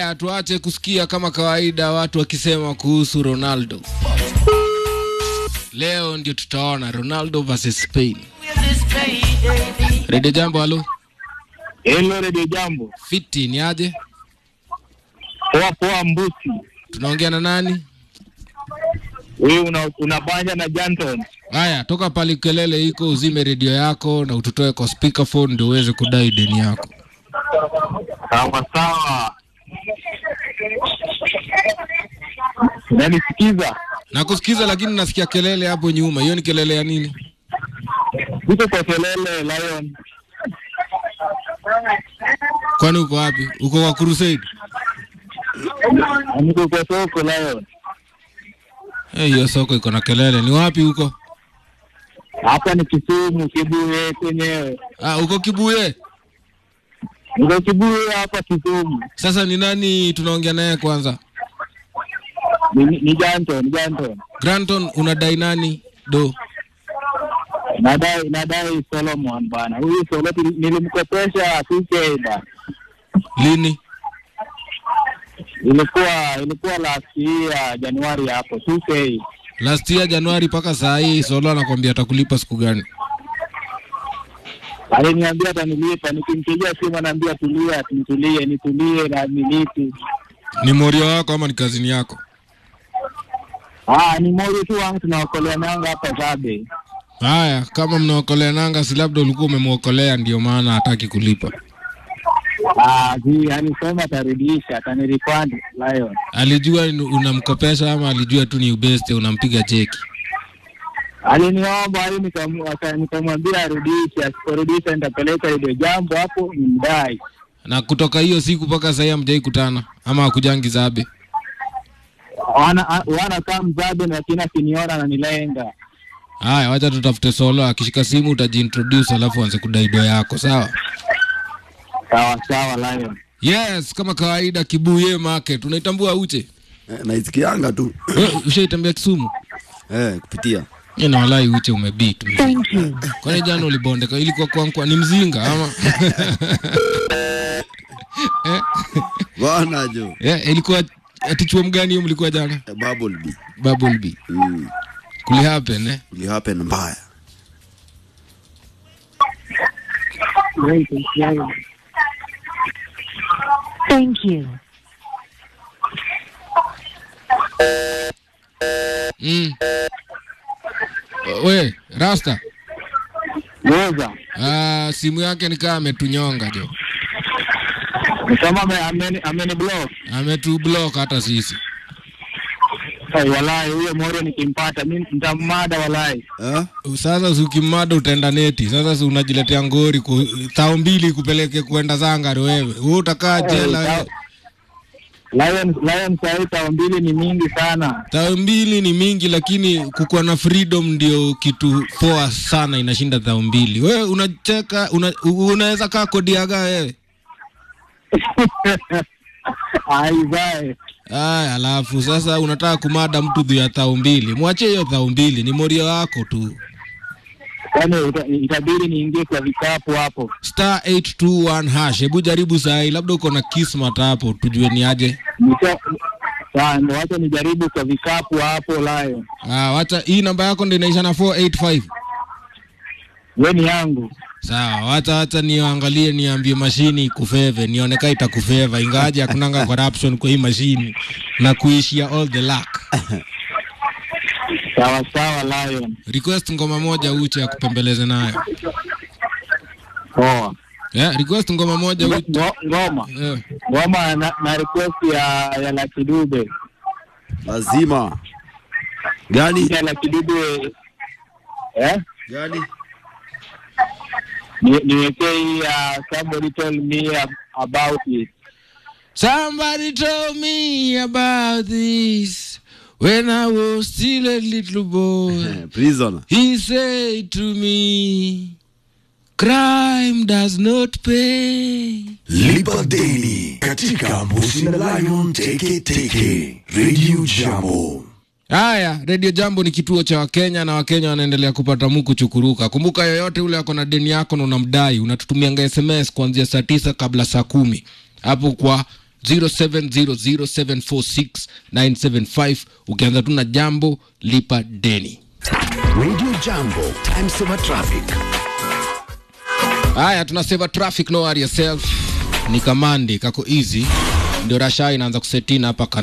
Haya, tuache kusikia kama kawaida watu wakisema kuhusu Ronaldo. Leo ndio tutaona Ronaldo versus Spain. Redio Jambo, halo. Hello Radio Jambo. Fiti ni aje? Poa poa Mbusi. Tunaongea na nani? Wewe una unabanja na Janton. Haya, toka pale kelele iko, uzime redio yako na ututoe kwa speakerphone ndio uweze kudai deni yako. Sawa sawa. Unanisikiza? Nakusikiza lakini nasikia kelele hapo nyuma. Hiyo ni kelele ya nini? Niko kwa kelele Lion. Kwani uko wapi? Uko kwa crusade? Niko kwa soko Lion. Eh, hiyo soko iko na kelele. Ni wapi huko? Hapa ni Kisumu Kibuye kwenyewe. Ah, uko Kibuye. Niko Kibuye hapa Kisumu. Sasa ni nani tunaongea naye kwanza? Ni, ni Janton, ni Janton. Granton unadai nani? Do. Nadai nadai Solomon bana. Huyu Solo nilimkopesha 2K bana. Lini? Ilikuwa ilikuwa last year Januari hapo 2K. Last year Januari mpaka saa hii Solo anakwambia atakulipa siku gani? Aliniambia atanilipa, nikimpigia simu anaambia tulia, nitulie, nitulie na nilipi. Ni morio wako ama ni kazini yako? Ah, ni moja tu wangu tunaokolea nanga hapa Zabe. Haya, kama mnaokolea nanga, si labda ulikuwa umemwokolea ndio maana hataki kulipa. Ah, zi alisema atarudisha, atanirefund Lion. Alijua ni- unamkopesha ama alijua tu ni ubeste unampiga cheki? Aliniomba hii nikam- aka- nikamwambia arudishe, asiporudisha nitapeleka ile jambo hapo nimdai. Na kutoka hiyo siku mpaka sahii hamjai kutana ama hakujangi Zabe? Wana a- wana kama Zabe lakini akiniona ananilenga. Haya, wacha tutafute Solo, akishika simu utajiintroduce, alafu anze kudai do yako, sawa? Sawa sawa Lion. Yes, kama kawaida, Kibuye Market unaitambua Uche? Eh, naisikianga tu Wewe ushaitembea Kisumu? eh, kupitia Mimi na walai Uche umebeat. Thank you. Kwani jana ulibondeka ilikuwa kwankwa ni mzinga ama? eh, bwana jo eh, ilikuwa ati chuo mgani hiyo mlikuwa jana? eh, bubble bee Bubble Bee. mm. Kuli happen eh? ili happen mbaya Thank you. Mm. We, Rasta. Weza. Ah, simu yake nikaa ametunyonga jo. Ni kama ame- ameni ameni block. Ametu block hata sisi. Hey, walai huyo Morio nikimpata mimi nitammada walai. eh? Sasa si ukimada utaenda neti. Sasa si unajiletea ngori ku, thao mbili kupeleke kwenda Zangari wewe. Wewe utakaa jela Hey, wewe. Lion Lion saa hii tao mbili ni mingi sana. Thao mbili ni mingi, lakini kukuwa na freedom ndio kitu poa sana, inashinda thao mbili. Wewe unacheka una, u- unaweza kaa kodiaga wewe. Aizae. Aya, alafu sasa unataka kumada mtu juu ya thao mbili. Mwachie hiyo thao mbili, ni morio wako tu. Yaani ita- itabidi niingie kwa vikapu hapo. Star 821 hash. Hebu jaribu saa hii, labda uko na kismat hapo, tujue ni aje. Nika Sawa, ndo wacha nijaribu kwa vikapu hapo Lion. Ah, wacha hii namba yako ndio inaisha na 485. We ni yangu. Sawa, wacha wacha niangalie, niambie mashini ikufeve, nione kama itakufeva, ingawaje hakunanga corruption kwa hii mashini na kuishia all the luck. Sawa sawa Lion. Request ngoma moja uche akupembeleze nayo. Poa. Yeah, request ngoma moja Ngo- uche. ngo- Ngoma. Eh, Ngoma na, na request ya ya Lucky Dube. lazima gani Ya Lucky Dube. Eh? gani Ni- Niwekee hii ya somebody told me ab- about it. Somebody told me about this when I was still a little boy. eh, prisoner He said to me, crime does not pay. Lipa Daily katika Mbusi na Lion Teke Teke Radio Jambo. Haya, Radio Jambo ni kituo cha Wakenya na Wakenya wanaendelea kupata muku chukuruka. Kumbuka, yoyote ule ako na deni yako na unamdai, unatutumianga SMS kuanzia saa tisa kabla saa kumi hapo kwa 0700746975 ukianza tu na jambo lipa deni Radio Jambo, time saver traffic. haya tunaseva traffic no worry yourself ni kamandi kako easy ndio rasha inaanza kusetina hapa